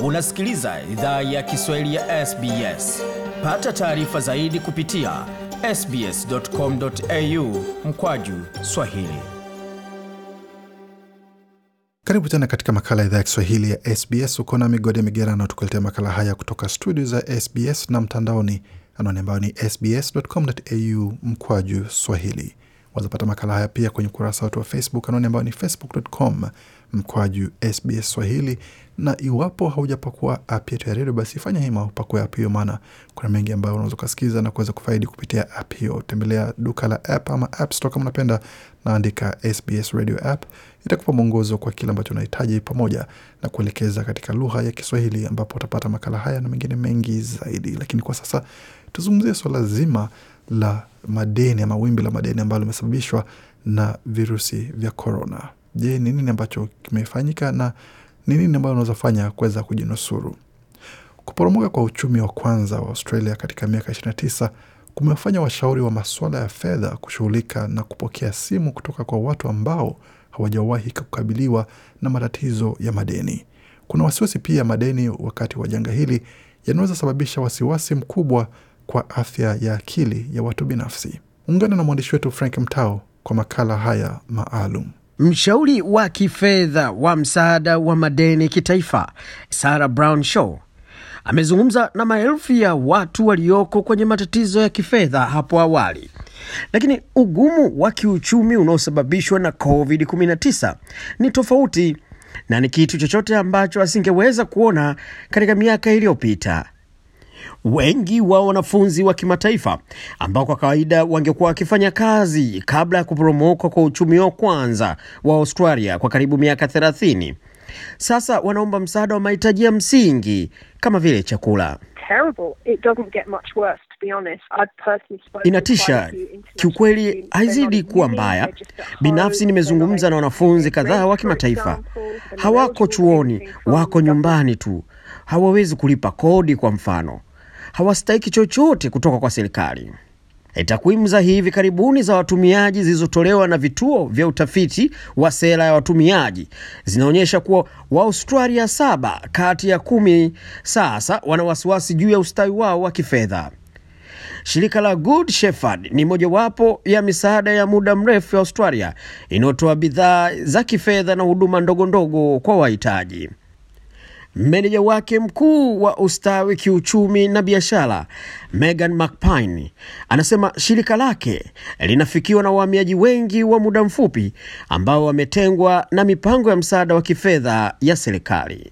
Unasikiliza idhaa ya Kiswahili ya SBS. Pata taarifa zaidi kupitia sbs.com.au mkwaju swahili. Karibu tena katika makala ya idhaa ya Kiswahili ya SBS. Uko na Migode Migerano tukuletea makala haya kutoka studio za SBS na mtandaoni, anwani ambayo ni sbs.com.au mkwaju swahili. Wazapata makala haya pia kwenye ukurasa wetu wa Facebook, anwani ambayo ni facebook.com mkwaju SBS Swahili. Na iwapo haujapakua app yetu ya redio, basi fanya hima upakue app hiyo, maana kuna mengi ambayo unaweza ukasikiza na kuweza kufaidi kupitia app hiyo. Tembelea duka la app ama app store kama unapenda, naandika SBS radio app, itakupa mwongozo kwa kile ambacho unahitaji pamoja na kuelekeza katika lugha ya Kiswahili, ambapo utapata makala haya na mengine mengi zaidi. Lakini kwa sasa tuzungumzie swala zima la madeni ama wimbi la madeni ambalo limesababishwa na virusi vya korona. Je, ni nini ambacho kimefanyika na ni nini ambayo unaweza fanya kuweza kujinusuru? Kuporomoka kwa uchumi wa kwanza wa Australia katika miaka 29 kumewafanya washauri wa masuala ya fedha kushughulika na kupokea simu kutoka kwa watu ambao hawajawahi kukabiliwa na matatizo ya madeni. Kuna wasiwasi pia madeni wakati wa janga hili yanaweza sababisha wasiwasi mkubwa kwa afya ya akili ya watu binafsi. Ungana na mwandishi wetu Frank Mtao kwa makala haya maalum. Mshauri wa kifedha wa msaada wa madeni kitaifa Sarah Brown Shaw amezungumza na maelfu ya watu walioko kwenye matatizo ya kifedha hapo awali, lakini ugumu wa kiuchumi unaosababishwa na COVID-19 ni tofauti na ni kitu chochote ambacho asingeweza kuona katika miaka iliyopita. Wengi wa wanafunzi wa kimataifa ambao kwa kawaida wangekuwa wakifanya kazi kabla ya kuporomoka kwa uchumi wa kwanza wa Australia kwa karibu miaka 30 sasa wanaomba msaada wa mahitaji ya msingi kama vile chakula. Inatisha kiukweli, haizidi kuwa mbaya. Binafsi nimezungumza na wanafunzi kadhaa wa kimataifa, hawako chuoni, wako nyumbani tu, hawawezi kulipa kodi kwa mfano hawastahiki chochote kutoka kwa serikali. Takwimu za hivi karibuni za watumiaji zilizotolewa na vituo vya utafiti wa sera ya watumiaji zinaonyesha kuwa Waaustralia saba kati ya kumi sasa wana wasiwasi juu ya ustawi wao wa kifedha. Shirika la Good Shepherd ni mojawapo ya misaada ya muda mrefu ya Australia inayotoa bidhaa za kifedha na huduma ndogo ndogo kwa wahitaji. Meneja wake mkuu wa ustawi kiuchumi na biashara Megan McPine anasema shirika lake linafikiwa na wahamiaji wengi wa muda mfupi ambao wametengwa na mipango ya msaada wa kifedha ya serikali.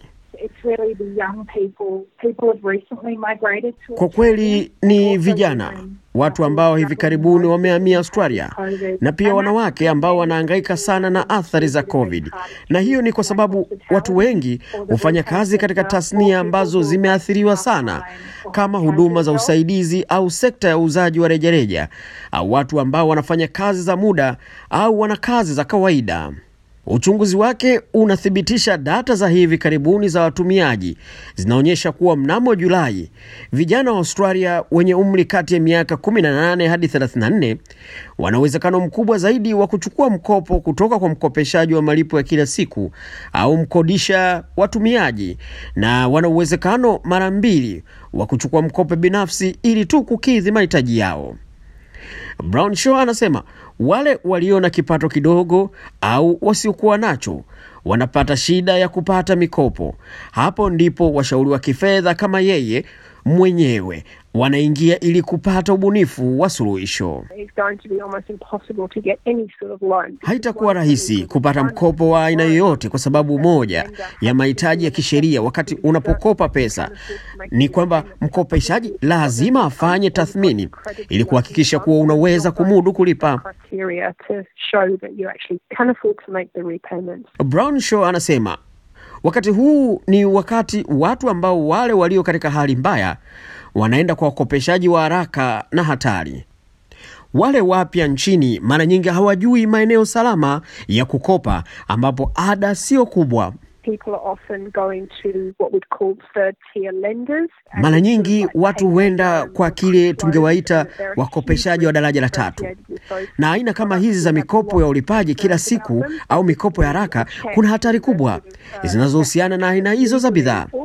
Kwa kweli ni vijana, watu ambao hivi karibuni wamehamia Australia, na pia wanawake ambao wanahangaika sana na athari za COVID. Na hiyo ni kwa sababu watu wengi hufanya kazi katika tasnia ambazo zimeathiriwa sana, kama huduma za usaidizi au sekta ya uuzaji wa rejareja, au watu ambao wanafanya kazi za muda au wana kazi za kawaida. Uchunguzi wake unathibitisha data za hivi karibuni za watumiaji zinaonyesha kuwa mnamo Julai, vijana wa Australia wenye umri kati ya miaka 18 hadi 34 wana uwezekano mkubwa zaidi wa kuchukua mkopo kutoka kwa mkopeshaji wa malipo ya kila siku au mkodisha watumiaji, na wana uwezekano mara mbili wa kuchukua mkopo binafsi ili tu kukidhi mahitaji yao. Brown Shaw anasema wale walio na kipato kidogo au wasiokuwa nacho wanapata shida ya kupata mikopo. Hapo ndipo washauri wa kifedha kama yeye mwenyewe wanaingia ili kupata ubunifu wa suluhisho. Haitakuwa rahisi kupata mkopo wa aina yoyote, kwa sababu moja ya mahitaji ya kisheria wakati unapokopa pesa ni kwamba mkopeshaji lazima afanye tathmini ili kuhakikisha kuwa unaweza kumudu kulipa. Brown Shaw anasema wakati huu ni wakati watu ambao wale walio katika hali mbaya wanaenda kwa wakopeshaji wa haraka na hatari. Wale wapya nchini mara nyingi hawajui maeneo salama ya kukopa ambapo ada sio kubwa. Mara nyingi watu huenda kwa kile tungewaita wakopeshaji wa daraja la tatu, na aina kama hizi za mikopo ya ulipaji kila siku au mikopo ya haraka, kuna hatari kubwa zinazohusiana na aina hizo za bidhaa.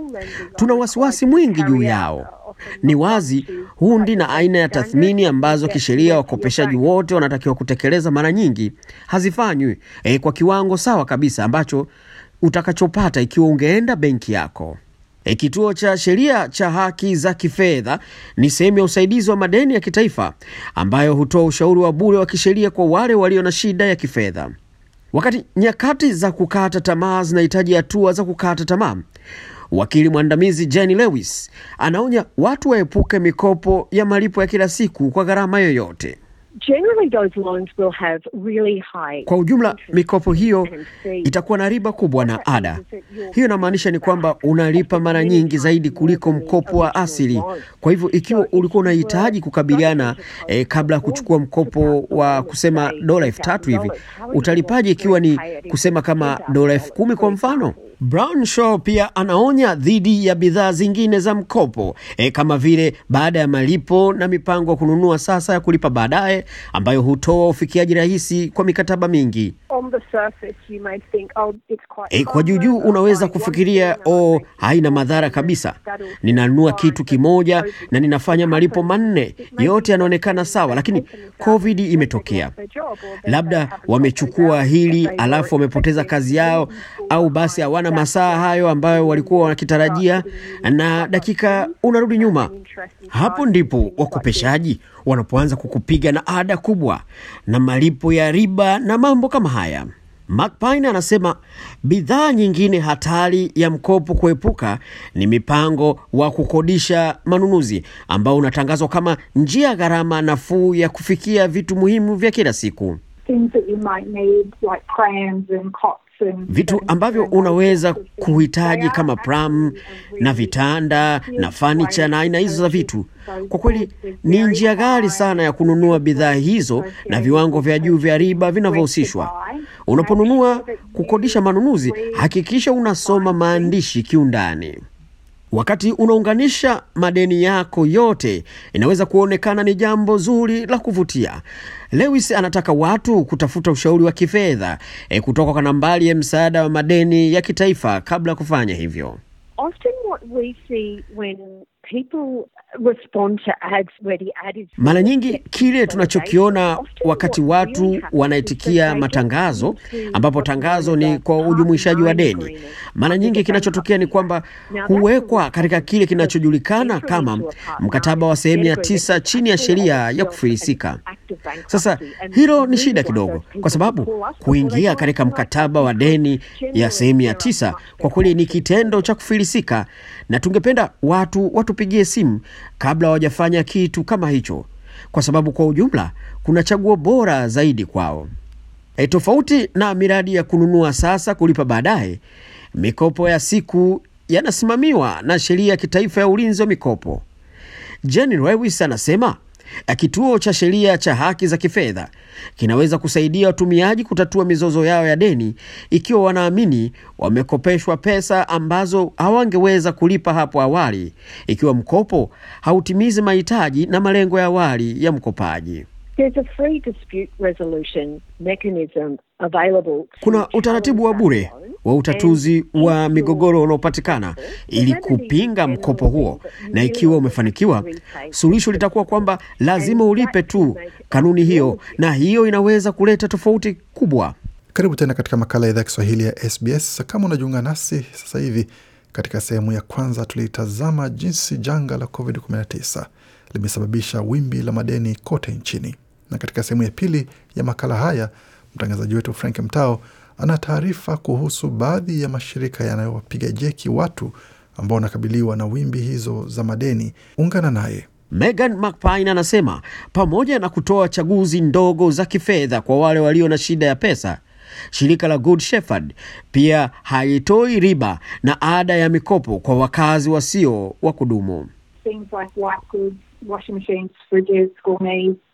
tuna wasiwasi mwingi juu yao. Ni wazi hundi na aina ya tathmini ambazo kisheria wakopeshaji wote wanatakiwa kutekeleza mara nyingi hazifanywi e, kwa kiwango sawa kabisa ambacho utakachopata ikiwa ungeenda benki yako. E, kituo cha sheria cha haki za kifedha ni sehemu ya usaidizi wa madeni ya kitaifa ambayo hutoa ushauri wa bure wa kisheria kwa wale walio na shida ya kifedha. Wakati nyakati za kukata tamaa zinahitaji hatua za kukata tamaa, wakili mwandamizi Jenny Lewis anaonya watu waepuke mikopo ya malipo ya kila siku kwa gharama yoyote. Generally, those loans will have really high Kwa ujumla, mikopo hiyo itakuwa na riba kubwa na ada. Hiyo inamaanisha ni kwamba unalipa mara nyingi zaidi kuliko mkopo wa asili. Kwa hivyo ikiwa ulikuwa unahitaji kukabiliana eh, kabla ya kuchukua mkopo wa kusema dola elfu tatu hivi, utalipaje ikiwa ni kusema kama dola elfu kumi kwa mfano? Brown Shaw pia anaonya dhidi ya bidhaa zingine za mkopo e, kama vile baada ya malipo na mipango ya kununua sasa ya kulipa baadaye ambayo hutoa ufikiaji rahisi kwa mikataba mingi. on the surface you may think oh it's quite E, kwa juujuu harmless, unaweza I kufikiria want to oh, know haina madhara kabisa, ninanunua kitu kimoja na ninafanya malipo manne, yote yanaonekana sawa, lakini COVID imetokea. Labda wamechukua hili alafu wamepoteza kazi yao, au basi hawana masaa hayo ambayo walikuwa wakitarajia, na dakika unarudi nyuma. Hapo ndipo wakopeshaji wanapoanza kukupiga na ada kubwa na malipo ya riba na mambo kama haya. Mark Pine anasema bidhaa nyingine hatari ya mkopo kuepuka ni mipango wa kukodisha manunuzi ambao unatangazwa kama njia gharama nafuu ya kufikia vitu muhimu vya kila siku. things that you might need like prams and cots and vitu ambavyo unaweza kuhitaji kama pram na vitanda na fanicha na aina hizo za vitu. Kwa kweli ni njia ghali sana ya kununua bidhaa hizo na viwango vya juu vya riba vinavyohusishwa. Unaponunua kukodisha manunuzi, hakikisha unasoma maandishi kiundani. Wakati unaunganisha madeni yako yote, inaweza kuonekana ni jambo zuri la kuvutia. Lewis anataka watu kutafuta ushauri wa kifedha e, kutoka kwa nambari ya msaada wa madeni ya kitaifa kabla ya kufanya hivyo. Often what we see when people respond to ads where the ad is Mara nyingi kile tunachokiona wakati watu wanaitikia matangazo, ambapo tangazo ni kwa ujumuishaji wa deni, mara nyingi kinachotokea ni kwamba huwekwa katika kile kinachojulikana kama mkataba wa sehemu ya tisa chini ya sheria ya kufilisika. Sasa hilo ni shida kidogo, kwa sababu kuingia katika mkataba wa deni ya sehemu ya tisa kwa kweli ni kitendo cha kufilisika, na tungependa watu watupigie simu kabla hawajafanya kitu kama hicho, kwa sababu kwa ujumla kuna chaguo bora zaidi kwao. E, tofauti na miradi ya kununua sasa kulipa baadaye, mikopo ya siku yanasimamiwa na sheria ya kitaifa ya ulinzi wa mikopo. Jenny Lewis anasema eh, kituo cha sheria cha haki za kifedha kinaweza kusaidia watumiaji kutatua mizozo yao ya deni ikiwa wanaamini wamekopeshwa pesa ambazo hawangeweza kulipa hapo awali, ikiwa mkopo hautimizi mahitaji na malengo ya awali ya mkopaji. There's a free dispute resolution mechanism available to Kuna utaratibu wa bure wa utatuzi wa migogoro unaopatikana ili kupinga mkopo huo, na ikiwa umefanikiwa, suluhisho litakuwa kwamba lazima ulipe tu kanuni hiyo, na hiyo inaweza kuleta tofauti kubwa. Karibu tena katika makala ya idhaa ya Kiswahili ya SBS. Kama unajiunga nasi sasa hivi, katika sehemu ya kwanza tulitazama jinsi janga la COVID-19 limesababisha wimbi la madeni kote nchini, na katika sehemu ya pili ya makala haya mtangazaji wetu Frank Mtao ana taarifa kuhusu baadhi ya mashirika yanayowapiga jeki watu ambao wanakabiliwa na wimbi hizo za madeni. Ungana naye. Megan McPine anasema pamoja na kutoa chaguzi ndogo za kifedha kwa wale walio na shida ya pesa, shirika la Good Shepherd pia haitoi riba na ada ya mikopo kwa wakazi wasio wa kudumu. things like white goods, washing machines, fridges, school needs,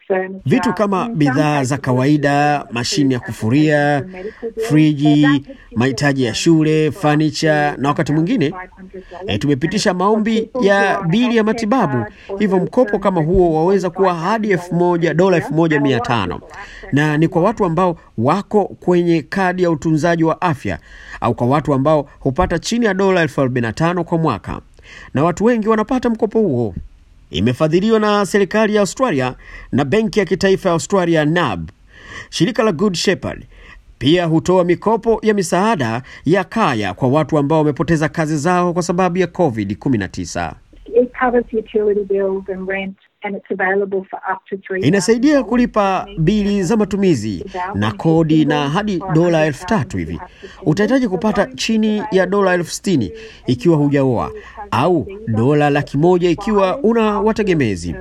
furniture, Vitu kama and in some bidhaa za cases, kawaida, mashine ya kufuria, friji, mahitaji ya shule, furniture na wakati mwingine e, tumepitisha maombi ya bili ya matibabu. Hivyo mkopo kama huo waweza kuwa hadi elfu moja dola elfu moja mia tano na ni kwa watu ambao wako kwenye kadi ya utunzaji wa afya au kwa watu ambao hupata chini ya dola elfu arobaini na tano kwa mwaka, na watu wengi wanapata mkopo huo. Imefadhiliwa na serikali ya Australia na benki ya kitaifa ya Australia NAB. Shirika la Good Shepherd pia hutoa mikopo ya misaada ya kaya kwa watu ambao wamepoteza kazi zao kwa sababu ya COVID-19. It covers utility bills and rent, and it's available for up to three. Inasaidia kulipa bili za matumizi na kodi na hadi dola elfu tatu hivi. Utahitaji kupata chini ya dola elfu sitini ikiwa hujaoa au dola laki moja ikiwa una wategemezi.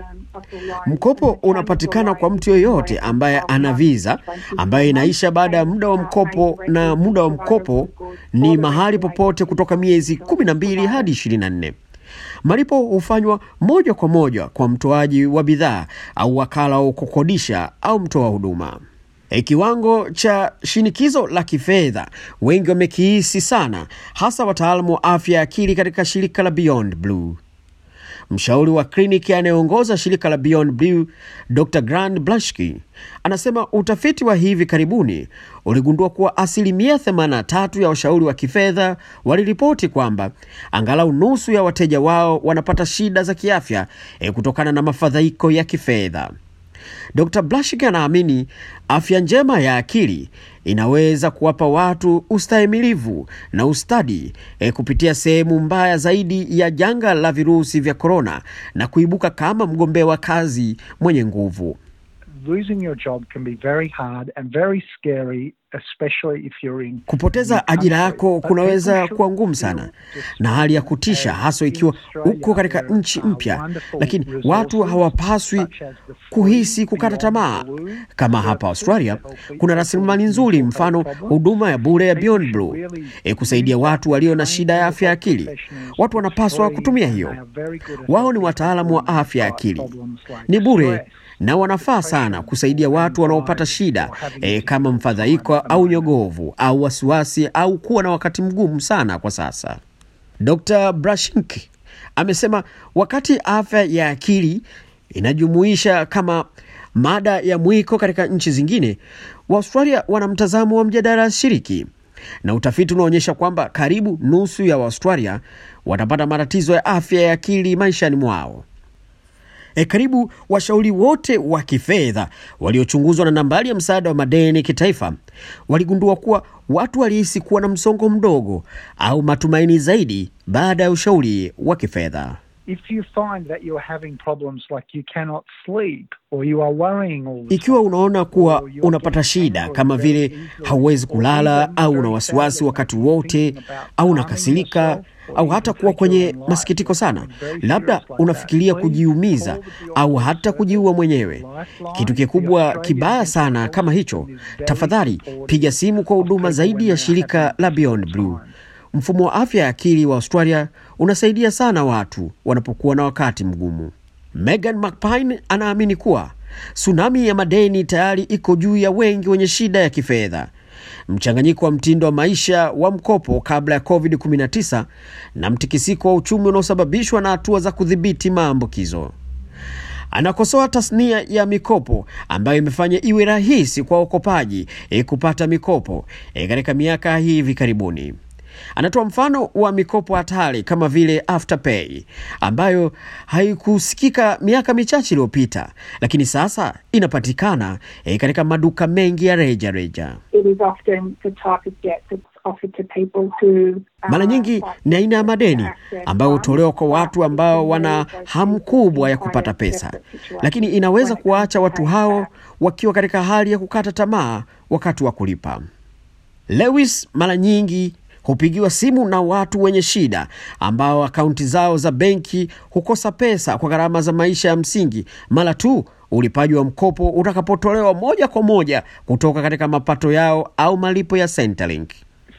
Mkopo unapatikana kwa mtu yoyote ambaye ana visa ambayo inaisha baada ya muda wa mkopo, na muda wa mkopo ni mahali popote kutoka miezi 12 hadi 24. Malipo hufanywa moja kwa moja kwa mtoaji wa bidhaa au wakala wa kukodisha au mtoa huduma. E, kiwango cha shinikizo la kifedha wengi wamekihisi sana, hasa wataalamu wa afya ya akili katika shirika la Beyond Blue. Mshauri wa kliniki anayeongoza shirika la Beyond Blue, Dr. Grant Blashki, anasema utafiti wa hivi karibuni uligundua kuwa asilimia 83 ya washauri wa kifedha waliripoti kwamba angalau nusu ya wateja wao wanapata shida za kiafya eh, kutokana na mafadhaiko ya kifedha. Dr. Blashik anaamini afya njema ya akili inaweza kuwapa watu ustahimilivu na ustadi e, kupitia sehemu mbaya zaidi ya janga la virusi vya korona na kuibuka kama mgombea wa kazi mwenye nguvu. losing your job can be very hard and very scary, especially if you're in Kupoteza ajira yako kunaweza kuwa ngumu sana na hali ya kutisha, haswa ikiwa uko katika nchi mpya, lakini watu hawapaswi kuhisi kukata tamaa. Kama hapa Australia kuna rasilimali nzuri, mfano huduma ya bure ya Beyond Blue e, kusaidia watu walio na shida ya afya ya akili. Watu wanapaswa kutumia hiyo. Wao ni wataalamu wa afya ya akili, ni bure na wanafaa sana kusaidia watu wanaopata shida e, kama mfadhaiko au nyogovu au wasiwasi au kuwa na wakati mgumu sana kwa sasa. Dr. Brashink amesema wakati afya ya akili inajumuisha kama mada ya mwiko katika nchi zingine, Waaustralia wana mtazamo wa mjadala shiriki, na utafiti unaonyesha kwamba karibu nusu ya Waaustralia watapata matatizo ya afya ya akili maishani mwao. E, karibu washauri wote wa kifedha waliochunguzwa na nambari ya msaada wa madeni kitaifa waligundua kuwa watu walihisi kuwa na msongo mdogo au matumaini zaidi baada ya ushauri wa kifedha. If you find that you're having problems like you cannot sleep or you are worrying all the Ikiwa time, unaona kuwa unapata shida kama vile hauwezi kulala au una wasiwasi wakati wote au unakasirika au hata kuwa kwenye masikitiko sana, labda unafikiria kujiumiza au hata kujiua mwenyewe, kitu kikubwa kibaya sana kama hicho, tafadhali piga simu kwa huduma zaidi ya shirika la Beyond Blue. Mfumo wa afya ya akili wa Australia unasaidia sana watu wanapokuwa na wakati mgumu. Megan McPine anaamini kuwa tsunami ya madeni tayari iko juu ya wengi wenye shida ya kifedha. Mchanganyiko wa mtindo wa maisha wa mkopo kabla ya COVID-19 na mtikisiko wa uchumi unaosababishwa na hatua za kudhibiti maambukizo. Anakosoa tasnia ya mikopo ambayo imefanya iwe rahisi kwa wakopaji e, kupata mikopo e, katika miaka hii hivi karibuni. Anatoa mfano wa mikopo hatari kama vile Afterpay ambayo haikusikika miaka michache iliyopita, lakini sasa inapatikana e, katika maduka mengi ya reja reja. It is often the type of debt that's offered to people who uh, Mara nyingi ni aina ya madeni ambayo hutolewa kwa watu ambao wana hamu kubwa ya kupata pesa, lakini inaweza kuwaacha watu hao wakiwa katika hali ya kukata tamaa wakati wa kulipa. Lewis mara nyingi hupigiwa simu na watu wenye shida ambao akaunti zao za benki hukosa pesa kwa gharama za maisha ya msingi mara tu ulipaji wa mkopo utakapotolewa moja kwa moja kutoka katika mapato yao au malipo ya Centrelink.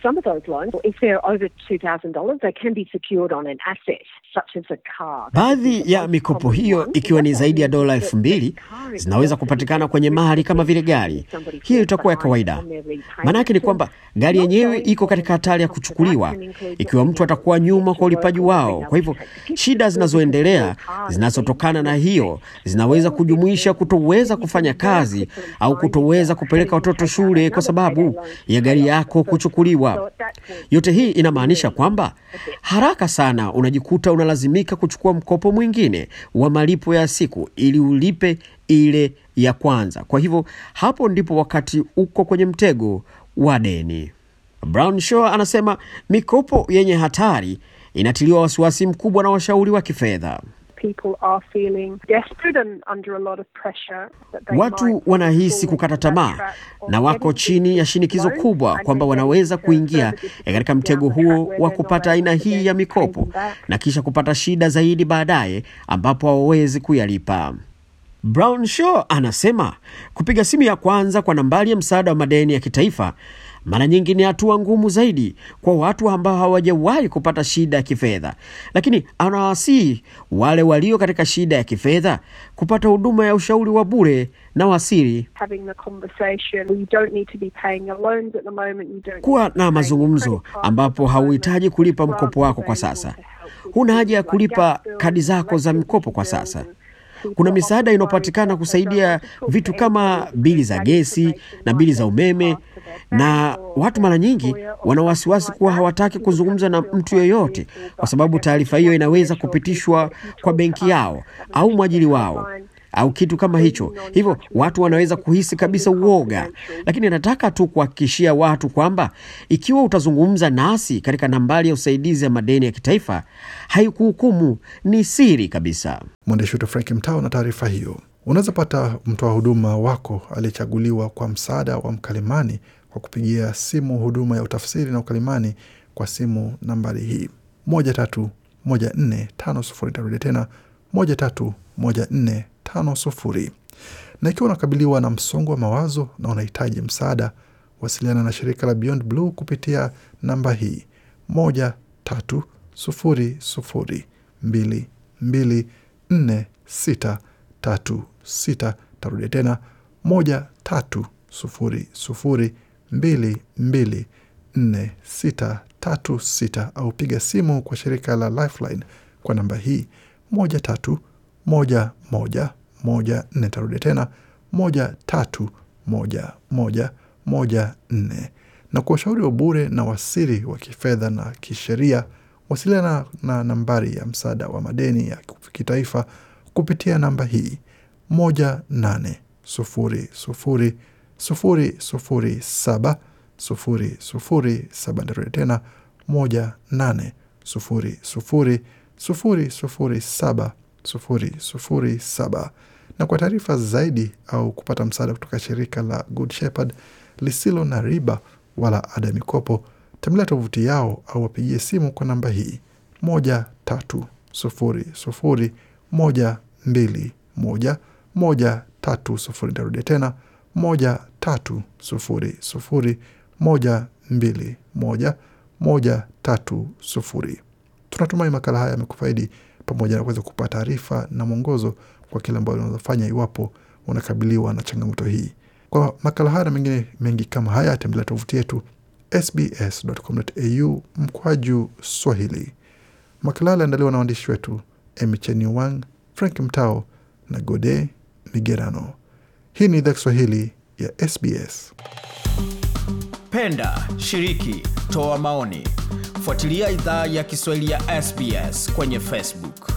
some of those loans, if they're over $2,000, they can be secured on an asset such as a car. Baadhi ya mikopo hiyo ikiwa ni zaidi ya dola elfu mbili zinaweza kupatikana kwenye mali kama vile gari. Hiyo itakuwa ya kawaida. Maana yake ni kwamba gari yenyewe iko katika hatari ya kuchukuliwa ikiwa mtu atakuwa nyuma kwa ulipaji wao. Kwa hivyo shida zinazoendelea zinazotokana na hiyo zinaweza kujumuisha kutoweza kufanya kazi au kutoweza kupeleka watoto shule kwa sababu ya gari yako kuchukuliwa. Yote hii inamaanisha kwamba haraka sana unajikuta unalazimika kuchukua mkopo mwingine wa malipo ya siku ili ulipe ile ya kwanza. Kwa hivyo hapo ndipo wakati uko kwenye mtego wa deni. Brown Shaw anasema mikopo yenye hatari inatiliwa wasiwasi mkubwa na washauri wa kifedha. People are feeling desperate and under a lot of pressure that they Watu might wanahisi fall kukata into that tamaa trap of na wako getting chini ya shinikizo loans kubwa and kwamba then wanaweza getting kuingia further katika mtego down the track huo where wa they're not kupata aina able to hii then ya pay mikopo them back. na kisha kupata shida zaidi baadaye ambapo hawawezi kuyalipa. Brown Shaw anasema kupiga simu ya kwanza kwa nambari ya msaada wa madeni ya kitaifa mara nyingi ni hatua ngumu zaidi kwa watu ambao hawajawahi kupata shida ya kifedha, lakini anawasihi wale walio katika shida ya kifedha kupata huduma ya ushauri wa bure na wasiri. having the conversation. You don't need to be paying your loans at the moment. You don't Kuwa need to be na paying mazungumzo your credit cards ambapo at the hauhitaji moment. kulipa Grants mkopo wako kwa available sasa. to help with Huna things haja ya like kulipa gas bills kadi and zako za electricity mkopo kwa bills sasa. and people Kuna are misaada often inayopatikana worried that they don't kusaidia want to talk vitu to kama anybody bili because za that gesi information na might bili then za umeme, pass to their na bank or watu their mara nyingi employer or wana something wasiwasi like kuwa that. hawataki People kuzungumza na can feel mtu quite yeyote fearful, kwa but sababu I just taarifa want hiyo to inaweza reassure people kupitishwa that if you kwa talk benki to us, yao have a au check mwajiri their wao hotline, au kitu kama hicho. Hivyo watu wanaweza kuhisi kabisa uoga, lakini nataka tu kuhakikishia watu kwamba ikiwa utazungumza nasi katika nambari ya usaidizi ya madeni ya kitaifa, haikuhukumu, ni siri kabisa. Mwandishi wetu Frank Mtao na taarifa hiyo. Unaweza pata mtoa huduma wako aliyechaguliwa kwa msaada wa mkalimani kwa kupigia simu huduma ya utafsiri na ukalimani kwa simu nambari hii moja tatu moja nne tano sufuri. Tarudia tena moja tatu moja nne tano sufuri. Na ikiwa unakabiliwa na msongo wa mawazo na unahitaji msaada, wasiliana na shirika la Beyond Blue kupitia namba hii moja tatu sufuri sufuri mbili mbili nne sita tatu sita. Tarudia tena moja tatu sufuri sufuri mbili mbili nne sita tatu sita, au piga simu kwa shirika la Lifeline kwa namba hii moja tatu moja moja moja nne. Tarudia tena moja tatu moja moja moja nne. Na kwa ushauri wa bure na wasiri wa kifedha na kisheria, wasiliana na nambari ya msaada wa madeni ya kitaifa kupitia namba hii moja nane sufuri sufuri sufuri sufuri saba sufuri sufuri saba. Nitarudia tena moja nane sufuri sufuri sufuri sufuri saba sufuri sufuri saba. Na kwa taarifa zaidi au kupata msaada kutoka shirika la Good Shepherd lisilo na riba wala ada ya mikopo, tembelea tovuti yao au wapigie simu kwa namba hii moja tatu sufuri sufuri moja mbili moja moja tatu sufuri. Nitarudia tena moja tatu sufuri sufuri moja mbili moja moja tatu sufuri. Tunatumai makala haya yamekufaidi pamoja na kuweza kupata taarifa na mwongozo kwa kile ambayo unaweza fanya iwapo unakabiliwa na changamoto hii. Kwa makala haya na mengine mengi kama haya, tembelea tovuti yetu sbs.com.au mkwaju Swahili. Makala haya aliandaliwa na waandishi wetu Emicheni Wang, Frank Mtao na Gode Migerano. Hii ni idhaa Kiswahili ya SBS. Penda, shiriki, toa maoni. Fuatilia idhaa ya Kiswahili ya SBS kwenye Facebook.